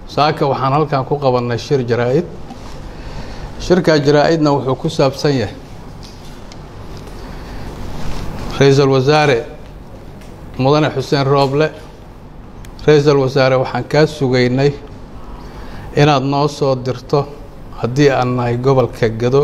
saaka waxaan halkan ku qabannay shir jaraa-id shirkaa jaraa-idna wuxuu ku saabsan yahay ra-iisul wasaare mudane xuseen rooble ra-iisul wasaare waxaan kaa sugaynay inaad noo soo dirto haddii aan nahay gobolka gado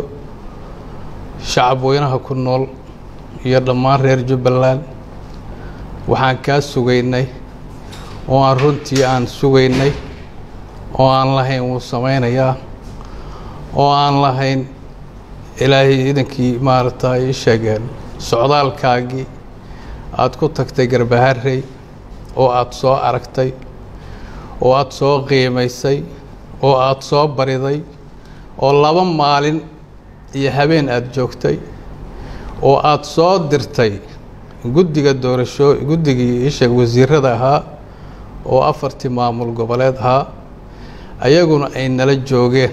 shacab weynaha ku nool iyo dhammaan reer jubbaland waxaan kaa sugaynay oo aan runtii aan sugaynay oo aan lahayn wuu samaynayaa oo aan lahayn ilaahay idankii maaragta ii sheegeen socdaalkaagii aada ku tagtay garbaharey oo aada soo aragtay oo aada soo qiimaysay oo aada soo bariday oo laba maalin iyo habeen aada joogtay oo aada soo dirtay guddiga doorasho guddigii isheeg wasiirada ahaa oo afartii maamul goboleed ahaa ayaguna ay nala joogeen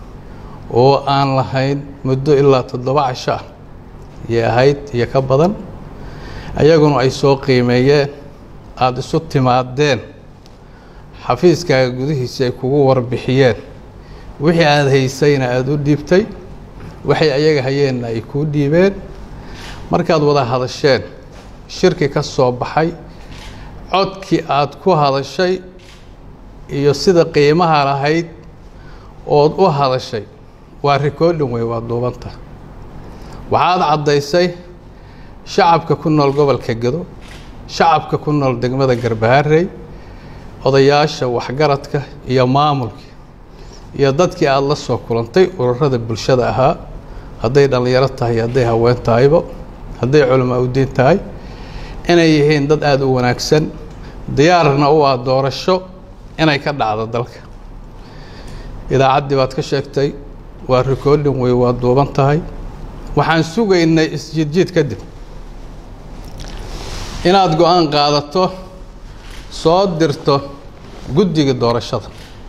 oo aan lahayn muddo ilaa toddoba casho ah iyo ahayd iyo ka badan ayaguna ay soo qiimeeyeen aada isu timaadeen xafiiskaaga gudihiisa ay kugu warbixiyeen wixii aada haysayna aada u dhiibtay waxay ayaga hayeenna ay kuu dhiibeen markaad wada hadasheen shirki ka soo baxay codkii aada ku hadashay iyo sida qiimaha lahayd ood u hadashay waa rikoodhin wey waa duubanta waxaad caddaysay shacabka ku nool gobolka gado shacabka ku nool degmada garbaharey odayaasha waxgaradka iyo maamulka iyo dadkii aada la soo kulantay ururada bulshada ahaa hadday dhallinyaro tahay hadday haween tahaybo hadday culamaa udiin tahay inay yihiin dad aada u wanaagsan diyaarna u ah doorasho inay ka dhacdo dalka idaacaddii baad ka sheegtay waa rikoodhin wey waa duuban tahay waxaan sugaynay isjiidjiid kadib inaad go-aan qaadato soo dirto guddiga doorashada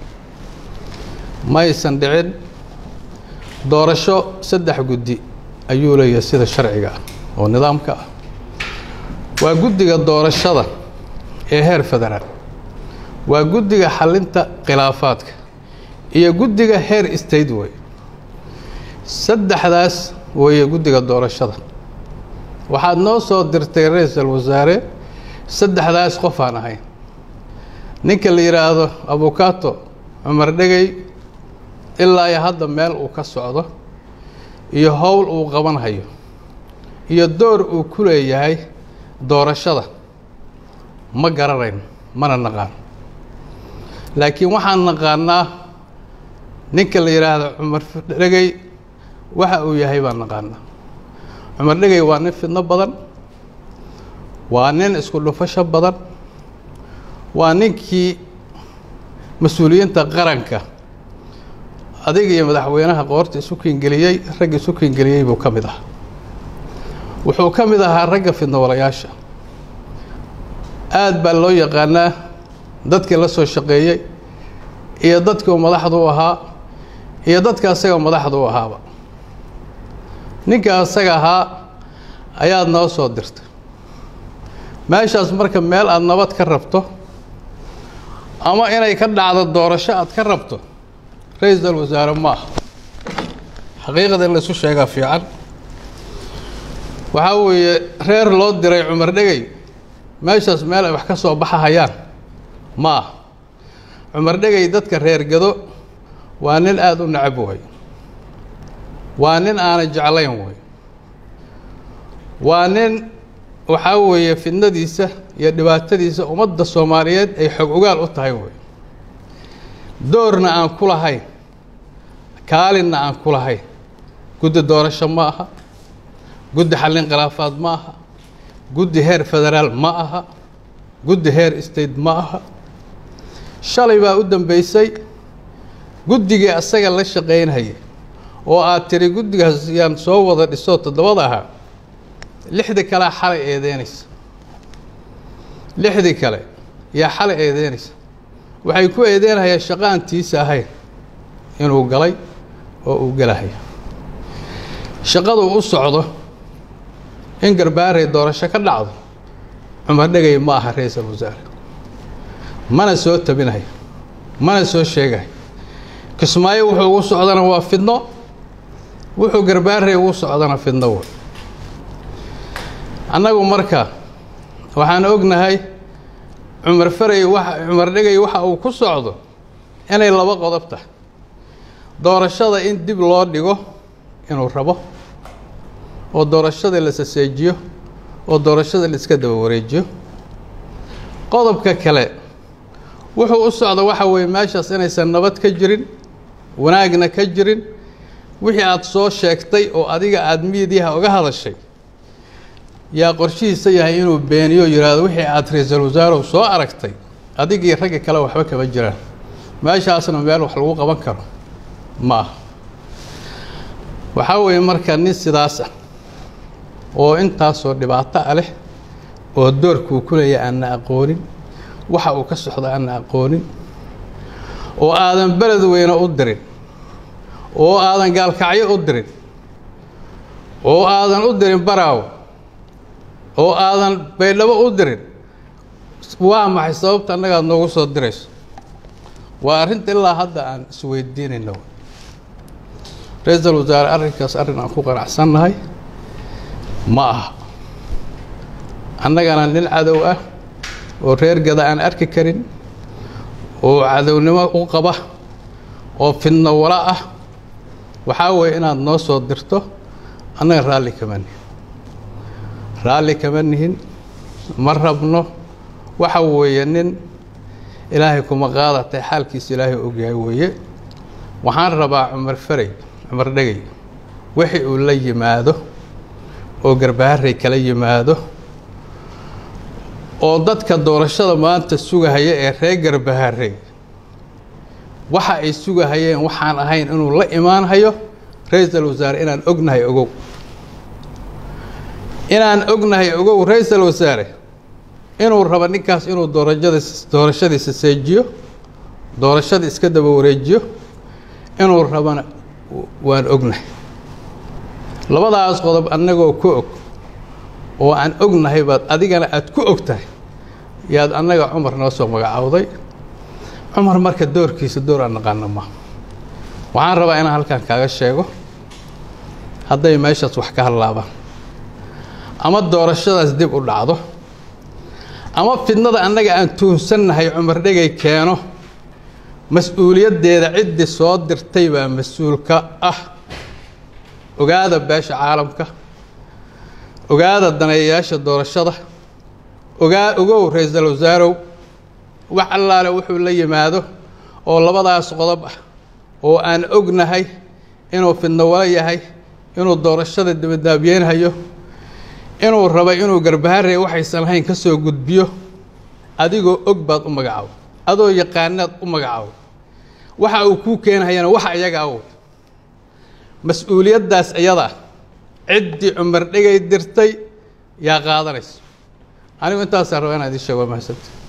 maysan dhicin doorasho saddex guddi ayuu leeyahay sida sharciga ah oo nidaamka ah waa guddiga doorashada ee heer federaal waa guddiga xalinta khilaafaadka iyo guddiga heer state wey saddexdaas weeye guddiga doorashada waxaad noo soo dirtay ra-iisul wasaare saddexdaas qof aan ahayn ninka la yidhaahdo abukato cumar dhegey ilaa iyo hadda meel uu ka socdo iyo howl uu qabanhayo iyo door uu ku leeyahay doorashada ma garanayn mana naqaan laakiin waxaan naqaanaa ninka la yidhaahdo cumar dhegey waxa uu yahay baan naqaanaa cumar dhegey waa nin fidno badan waa nin isku dhufasho badan waa ninkii mas-uuliyiinta qaranka adiga iyo madaxweynaha qoorta isu kiingeliyey ragga isu kiingeliyey buu ka mid ahaa wuxuu ka mid ahaa ragga fidnowalayaasha aada baa loo yaqaanaa dadkii la soo shaqeeyey iyo dadkii uu madaxda u ahaa iyo dadka asaga madaxda u ahaaba ninka asaga ahaa ayaad noo soo dirtay meeshaas marka meel aada nabad ka rabto ama inay ka dhacdo doorasho aad ka rabto ra-iisul wasaare ma aha xaqiiqada in laysu sheegaa fiican waxaa weeye reer loo diray cumar dhegey meeshaas meel ay wax ka soo baxahayaan ma ah cumar dhegey dadka reer gado waa nin aada u necab way waa nin aanay jeclayn way waa nin waxaa weeye fidnadiisa iyo dhibaatadiisa ummadda soomaaliyeed ay xog ogaal u tahay wey doorna aan ku lahayn kaalinna aan ku lahayn guddi doorasho ma aha guddi xallin khilaafaad ma aha guddi heer federaal ma aha guddi heer state ma aha shalay baa u dambeysay guddigii asaga la shaqaynhaya oo aad tiri guddigaas yaan soo wada dhisoo toddobada ahaa lixdii kalea xalay eedeynaysa lixdii kale yaa xalay eedeynaysa waxay ku eedeynayaan shaqo aan tiisa ahayn inuu galay oo uu gelahayo shaqadu u socdo in garbaaray doorasho ka dhacdo cumar dhegay ma aha ra-iisul wasaare mana soo tabinayo mana soo sheegay kismaayo wuxuu ugu socdana waa fidno wuxuu garbaarey ugu socdana fidno wa annagu marka waxaan ognahay cumar faray waxa cumar dhegay waxa uu ku socdo inay laba qodob tahay doorashada in dib loo dhigo inuu rabo oo doorashada la saseejiyo oo doorashada la iska daba wareejiyo qodobka kale wuxuu u socda waxa weeye meeshaas inaysan nabad ka jirin wanaagna ka jirin wixii aada soo sheegtay oo adiga aada miidiyaha uga hadashay yaa qorshihiisa yahay inuu beeniyo yidhaahdo wixii aada ra-iisul wasaarow soo aragtay adigii ragga kale waxba kama jiraan meeshaasna meel wax lagu qaban karo ma aha waxaa weeye marka nin sidaas ah oo intaasoo dhibaato ah leh oo doorkuu ku leeya aanna aqoonin waxa uu ka socdo aanna aqoonin oo aadan beled weyne u dirin oo aadan gaalkacyo u dirin oo aadan u dirin baraawo oo aadan baydhabo u dirin waa maxay sababta annagaad noogu soo dirayso waa arrinta ilaa hadda aan isweydiinayno ra-iisul wasaare arrinkaas arrin aan ku qanacsannahay ma aha annagana nin cadow ah oo reer gada aan arki karin oo cadownimo u qaba oo fidno wala ah waxaa weeye inaad noo soo dirto annaga raalli kama nihin raalli kama nihin ma rabno waxa weeye nin ilaahay kuma qaadatay xaalkiisa ilaahay ogyahay weeye waxaan rabaa cumar faray cumar dhegay wixii uu la yimaado oo garbaharey kala yimaado oo dadka doorashada maanta sugahaya ee reer garbaharey waxa ay sugahayeen waxaan ahayn inuu la imaanhayo ra-iisul wasaare inaan ognahay ogow inaan ognahay ogow ra-iisul wasaare inuu rabo ninkaas inuu doorashada doorashadiisa seejiyo doorashada iska daba wareejiyo inuu rabana waan ognahay labadaas qodob annagoo ku og oo aan ognahay baad adigana aada ku og tahay yaad annaga cumar noo soo magacaawday cumar marka doorkiisa door aan naqaano ma waxaan rabaa inaan halkan kaaga sheego hadday meeshaas wax ka hadlaabaan ama doorashadaas dib u dhacdo ama fidnada annaga aan tuunsannahay cumar dhegay keeno mas-uuliyaddeeda ciddii soo dirtay baa mas-uulka ah ogaada beesha caalamka ogaada daneeyayaasha doorashada ogaa ogow ra-iisul wasaarow wax allaale wuxuu la yimaado oo labadaas qodob ah oo aan ognahay inuu fidno wala yahay inuu doorashada dibadaabyeenhayo inuu rabay inuu garbaharey waxaysan lahayn ka soo gudbiyo adigoo og baad u magacaabo adoo yaqaanaad u magacaabo waxa uu kuu keenhayana waxa iyaga awood mas-uuliyaddaas iyada ciddii cumar dhegay dirtay yaa qaadanayso anigu intaasaan rabaa inaan idiin sheego waa mahadsanta